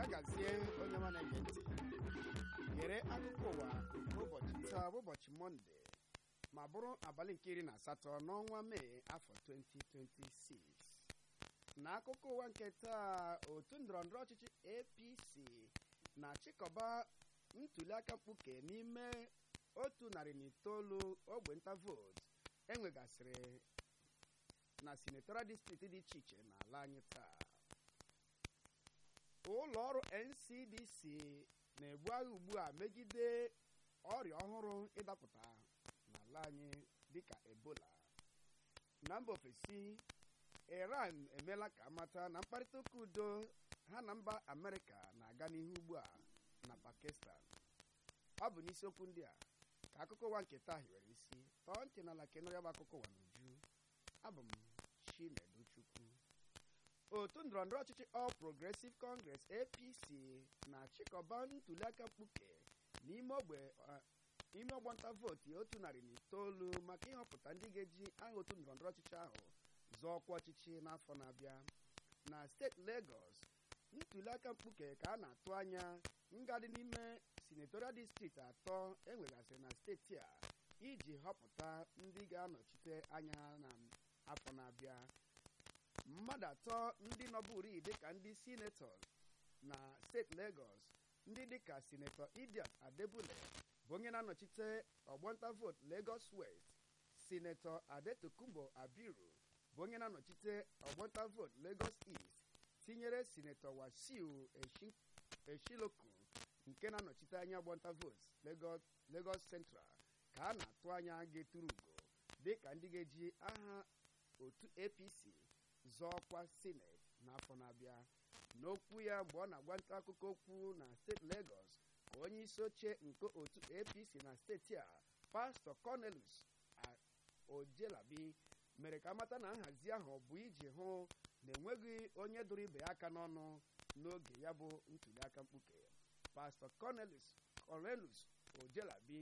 ya gazie onye ma na-ege ntị gere akụkọ ụwa ụbọchị taa bụ ụbọchị mọnde ma bụrụ abalị nke iri na asatọ n'ọnwa mee afọ 2026 na akụkọ ụwa nke taa otu ndọrọndọrọ ọchịchị apc na-achịkọba ntuliaka mkpuke n'ime otu narị na itoolu ogbe nta vootu enwegasịrị na senatorial distrikti dị iche iche n'ala anyị taa ụlọ ọrụ ncdc na-ebu agha ugbu a megide ọrịa ọhụrụ ịdapụta n'ala anyị dịka ebola na mba ofesi iran emeela ka amata na mkparịta ụka udo ha na mba amerịka na-aga n'ihu ugbu a na pakistan ọ bụ n'isiokwu ndị a ka akụkọ ụwa nke taa hiwere isi tọọ ntị n'ala ka ịnụrụ ya bụ akụkọ ụwa n'uju abụ m chineduchukwu otu ndọrọndọrọ ọchịchị All Progressive Congress APC na-achịkọba ntuliaka mkpuke n'ime ogbe ime ọgbanta vootu otu narị na itoolu maka ịhọpụta ndị ga-eji aha otu ndọrọndọrọ ọchịchị ahụ zọọ ọkwa ọchịchị n'afọ na-abịa na steeti Lagos ntuliaka mkpuke ka a na-atụ anya ngadị n'ime senatorial distrikti atọ enwegasịrị na steeti a iji họpụta ndị ga-anọchite anya ha na afọ na-abịa mmadụ atọ ndị nọburi dịka ndị sinetọ na steeti Lagos ndị dịka sinetọ Idiat Adebule bụ onye na-anọchite ọgbọnta vootu Lagos West sinetọ Adetokunbo Abiru bụ onye na-anọchite ọgbọnta vootu Lagos East tinyere sinetọ Wasiu Eshiloku nke na-anọchite anya ọgbọnta vootu Lagos Central ka a na-atụ anya ga-eturu ugo dịka ndị ga-eji aha otu APC zọọ ọkwa sineti n'afọ na-abịa n'okwu ya mgbe ọ na-agwa nta akụkọ okwu na steeti Lagos ka onye isi oche nke otu APC na steeti a pastọ Cornelius Ojelabi mere ka amata na nhazi ahụ bụ iji hụ na enweghị onye dụrụ ibe ya aka n'ọnụ n'oge ya bụ ntuliaka mkpuke pastọ Cornelius Cornelius Ojelabi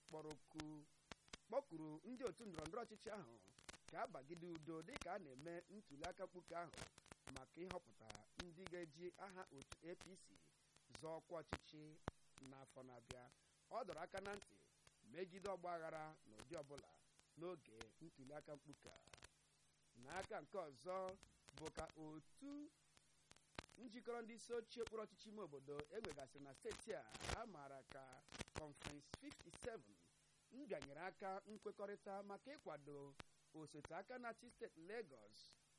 kpọkuru ndị otu ndọrọndọrọ ọchịchị ahụ ka abagide udo dịka a na-eme ntuliaka mkpuke ahụ maka ịhọpụta ndị ga-eji aha otu APC zọọ ọkwa ọchịchị n'afọ na-abịa ọ dọrọ aka na ntị megide ọgba aghara n'ụdị ọbụla n'oge ntuliaka mkpuke a n'aka nke ọzọ bụ ka otu njikọrọ ndị isi ochie okpuru ọchịchị ime obodo enwegasịrị na steeti a a maara ka Conference 57 mbịanyere aka nkwekọrịta maka ịkwado osote aka na-achị steeti Lagos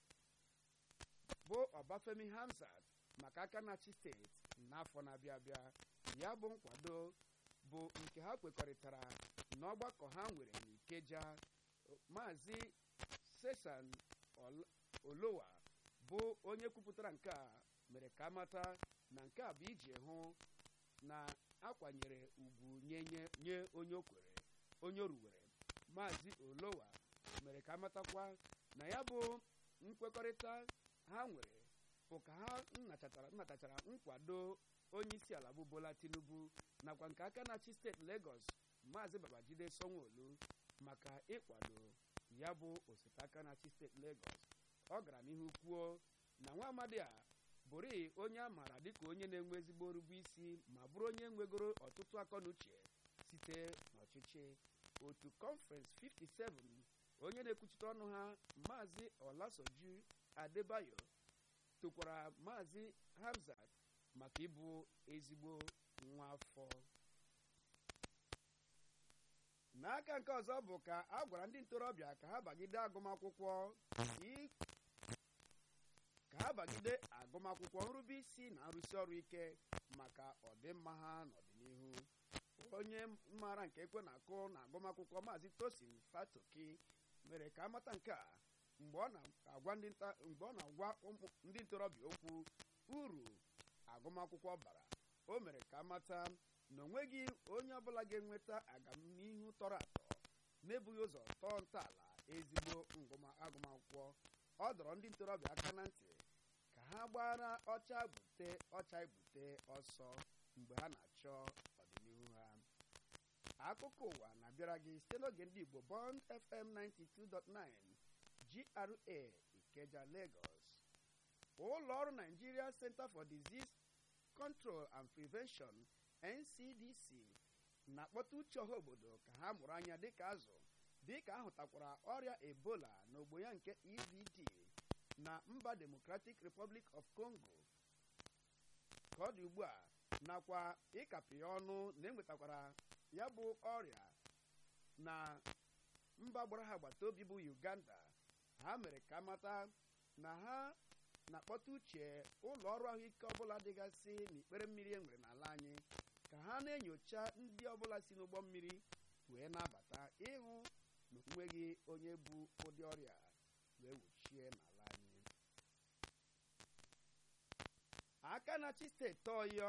bụ Ọbafemi Hamzat maka aka na-achị steeti n'afọ na-abịa abịa ya bụ nkwado bụ nke ha kwekọrịtara n'ọgbakọ ha nwere n'Ikeja Maazị Sesan Olowa bụ onye kwupụtara nke a mere ka amata na nke a bụ iji hụ na akwanyere ugwu nye onye okwere onye oruwere Maazị Olowa mere ka amatakwa na ya bụ nkwekọrịta ha nwere bụ ka ha nnatachara nkwado onye isi ala bụ Bola Tinubu nakwa nke aka na-achị steeti Lagos Maazị Babajide Sanwo-Olu maka ịkwado ya bụ osote aka na-achị steeti Lagos ọ gara n'ihu kwuo na nwa amadi a bụrị onye a maara dịka onye na-enwe ezigbo orube isi ma bụrụ onye nwegoro ọtụtụ akọnuche site n'ọchịchị otu Conference 57 onye na-ekwuchite ọnụ ha maazị Olasoju Adebayo tokwara maazị Hamzat maka ịbụ ezigbo nwa afọ n'aka nke ọzọ bụ ka a gwara ndị ntorobịa ka ha bagide agụmakwụkwọ ka ha bagide agụmakwụkwọ nrube isi na nrụsi ọrụ ike maka ọdịmma ha n'ọdịnihu onye maara nke ekwe na-akụ na agụmakwụkwọ maazị Tosin Fatoki mere ka amata nke a mgbe ọ na-agwa ndị ntorobịa okwu uru agụmakwụkwọ bara o mere ka amata na onweghị onye ọbụla ga-enweta agamnihu tọrọ atọ n'ebughị ụzọ tọọ ntọala ezigbo agụmakwụkwọ ọ dọrọ ndị ntorobịa aka na ntị ka ha gbara ọcha gbute ọcha egbute ọsọ mgbe ha na-achọ ọdịnihu ha akụkọ ụwa na-abịara gị site n'oge ndị Igbo Bond FM 92.9 GRA Ikeja Lagos ụlọ ọrụ Nigeria Center for Disease control and prevention ncdc na-akpọta uche ọha obodo ka ha mụrụ anya dịka azụ dịka ahụtakwara ọrịa ebola n'ogbo ya nke evd na mba democratic republic of congo ka ọ dị ugbu a nakwa ịkapị ya ọnụ na enwetakwara ya bụ ọrịa na mba gbara ha agbata obi bụ uganda ha mere ka mata na ha na-akpọta uche ụlọ ọrụ ahụike ọbụla dịgasị n'ikpere mmiri e nwere n'ala anyị ka ha na-enyocha ndị ọbụla si n'ụgbọ mmiri wee na-abata ịhụ na onweghị onye bụ ụdị ọrịa wee wuchie n'ala anyị aka na-achị steeti ọyọ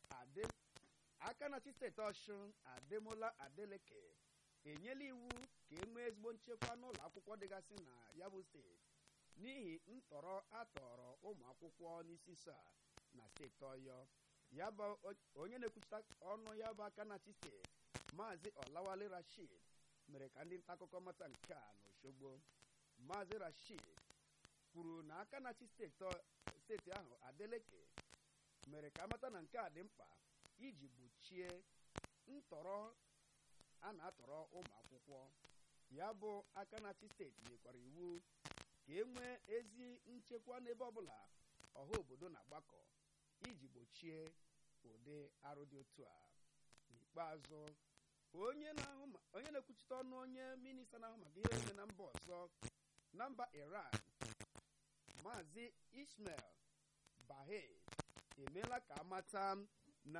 aka na-achị steeti ọshụn ademola adeleke enyela iwu ka e nwee ezigbo nchekwa n'ụlọ akwụkwọ dịgasị na ya bụ steeti n'ihi ntọrọ atọrọ ụmụ akwụkwọ n'isi so a na steeti ọyọ ya bụ onye na-ekwuchita ọnụ ya bụ aka na-achị steeti maazị ọlawale rashid mere ka ndị nta akụkọ mata nke a n'osogbo maazị rashid kwuru na aka na-achị steeti ahụ adeleke mere ka amata na nke a dị mkpa iji gbochie ntọrọ a na-atọrọ ụmụ akwụkwọ ya bụ aka na-achị steeti nyekwara iwu ka e nwee ezi nchekwa n'ebe ọbụla ọha obodo na-agbakọ iji gbochie ụdị arụ dị otu a n'ikpeazụ onye na-ekwuchite ọnụ onye minista na-ahụ maka ihe eme na mba ọzọ na mba iran maazị ismail bahe emeela ka amata na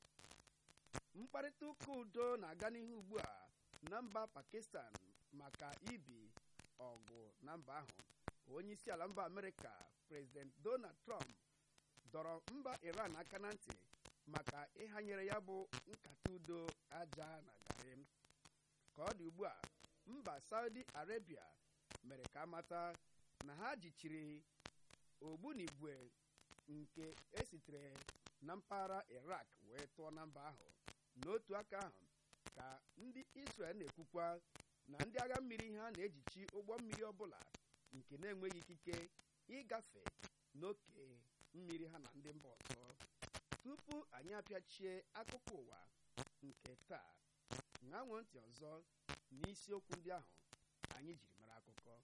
mkparịta ụka udo na-aga n'ihu ugbu a na mba pakistan maka ibi ọgụ na mba ahụ onye isi ala mba amerịka prezident donald trump dọrọ mba iran aka na ntị maka ịhanyere ya bụ nkata udo aja na garị ka ọ dị ugbu a mba saudi arabia mere ka amata na ha jichiri ogbunigwe nke esitere na mpaghara iraq wee tụọ na mba ahụ n'otu aka ahụ ka ndị israel na-ekwukwa na ndị agha mmiri ha na-ejichi ụgbọ mmiri ọbụla nke na-enweghị ikike ịgafe n'oke mmiri ha na ndị mba ọzọ tupu anyị apịachie akụkọ ụwa nke taa ṅanwe ntị ọzọ n'isiokwu ndị ahụ anyị jiri mara akụkọ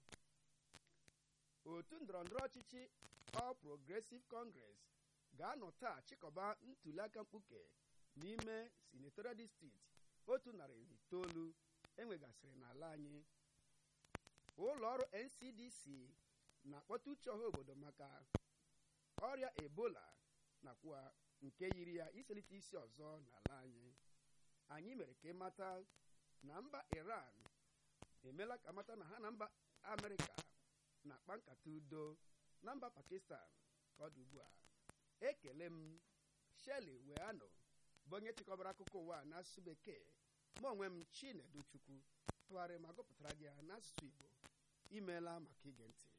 otu ndọrọndọrọ ọchịchị All Progressive Congress ga-anọ taa chịkọba ntuliaka mkpuke n'ime senatorial district otu narị itoolu enwegasịrị n'ala anyị ụlọ ọrụ NCDC na-akpọta uche ọha obodo maka ọrịa ebola nakwa nke yiri ya iselite isi ọzọ n'ala anyị anyị mere ka ịmata na mba Iran emela ka mata na ha na mba Amerịka na-akpa nkata udo na mba Pakistan ka ọ dị ugbu a ekele m Shelley Weano bụ onye chịkọbara akụkọ ụwa n'asụsụ bekee ma onwe m Chinedu Chukwu tụgharịrị ma gụpụtara gị ya n'asụsụ Igbo imeela maka ige ntị